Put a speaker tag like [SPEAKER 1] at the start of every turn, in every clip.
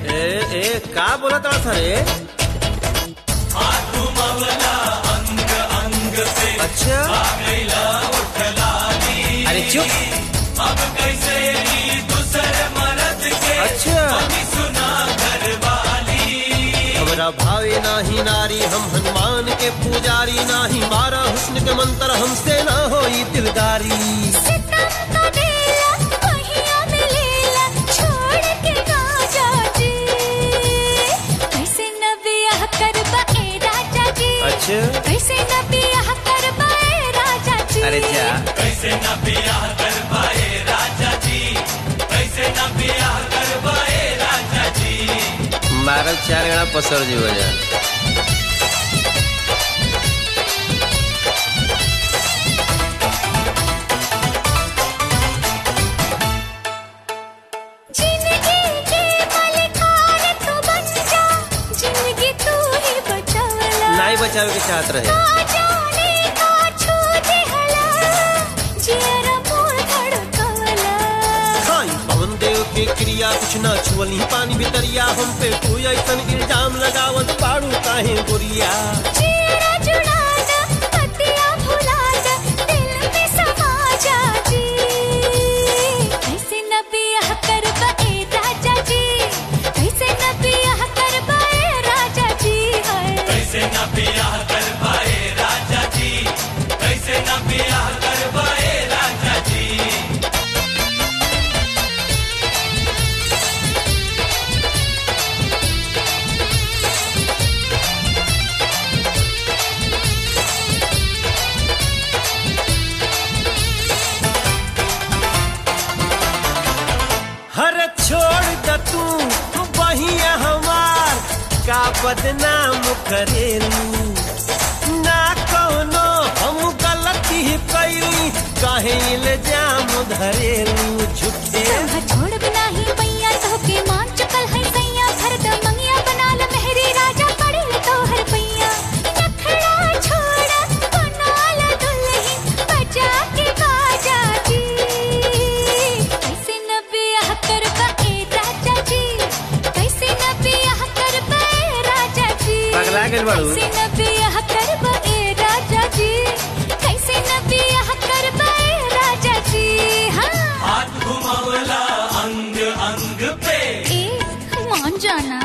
[SPEAKER 1] ए ए का बोलत रहा रे अच्छा
[SPEAKER 2] अरे चुप
[SPEAKER 1] अच्छा हमरा भावे नाही नारी हम हनुमान के पुजारी नाही मारा हुस्न के मंत्र हमसे ना होई दिलदारी
[SPEAKER 3] सितम का डेला पहिया मिलेला छोड़ के ना जाजी कैसे न बियाह करबा ए राजा जी
[SPEAKER 1] अच्छा
[SPEAKER 3] कैसे न बियाह करबा ए राजा जी
[SPEAKER 2] अरे जा
[SPEAKER 4] कैसे न बियाह कर पाए राजा जी कैसे न बियाह कर पाए राजा जी
[SPEAKER 1] मारल चार गणा पसर जी हो जा
[SPEAKER 3] जिंदगी के मालिकार तू बन जा जिंदगी तू ही बचावला
[SPEAKER 1] नहीं बचावे के चाहत रहे
[SPEAKER 3] का जाने का छू दिहला जियरा मोर धड़कवला
[SPEAKER 1] खाई पवन देव के क्रिया कुछ ना छुअली पानी भितरिया हम पे कोई ऐसन इल्जाम लगावत पाड़ू काहे गोरिया
[SPEAKER 3] जियरा जुड़ाना पतिया भुलाना दिल में समा जा जी कैसे न बियाह करबा ए राजा जी कैसे न बियाह करबा ए राजा जी हाय
[SPEAKER 4] कैसे न बियाह कर पाए राजा जी कैसे न बियाह कर पाए राजा जी
[SPEAKER 1] हर छोड़ द तू तू बहिया हमार का बदनाम करेलू ना कोनो हम गलती कैली काहे इल्जाम धरेलू झूठे
[SPEAKER 3] संग छोड़ बिना ही मैया तो के मान चुकल है सैया भर द मंगिया बना ल मेहरी राजा पड़े तो हर पैया नखड़ा छोड़ा बना ल दुल्हन बजा के बाजा जी कैसे न बियाह करबा ए राजा जी कैसे न बियाह करबा ए राजा जी
[SPEAKER 1] पगला गेल बाड़ू।
[SPEAKER 3] कैसे न बियाह करबा ए राजा जी कैसे न बियाह करबा ए राजा जी हाँ
[SPEAKER 4] हाथ घुमावला अंग अंग पे
[SPEAKER 3] ए मान जाना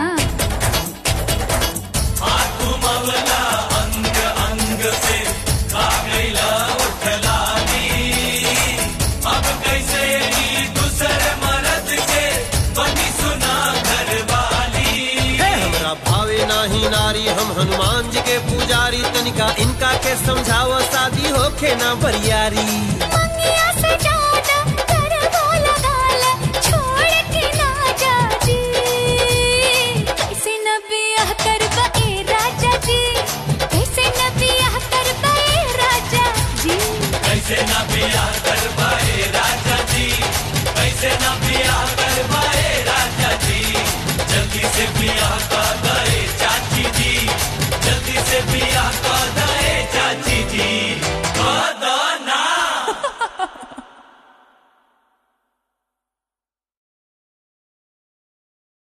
[SPEAKER 4] हाथ घुमावला अंग अंग पे खा गईला उठलानी अब कैसे ई दूसर मर्द के बनी सुना घर वाली
[SPEAKER 1] हे हमरा भावे नाही नारी हम हनुमान जी के पुजारी तनिका इनका के समझाव शादी होखे ना बरियारी
[SPEAKER 3] मंगिया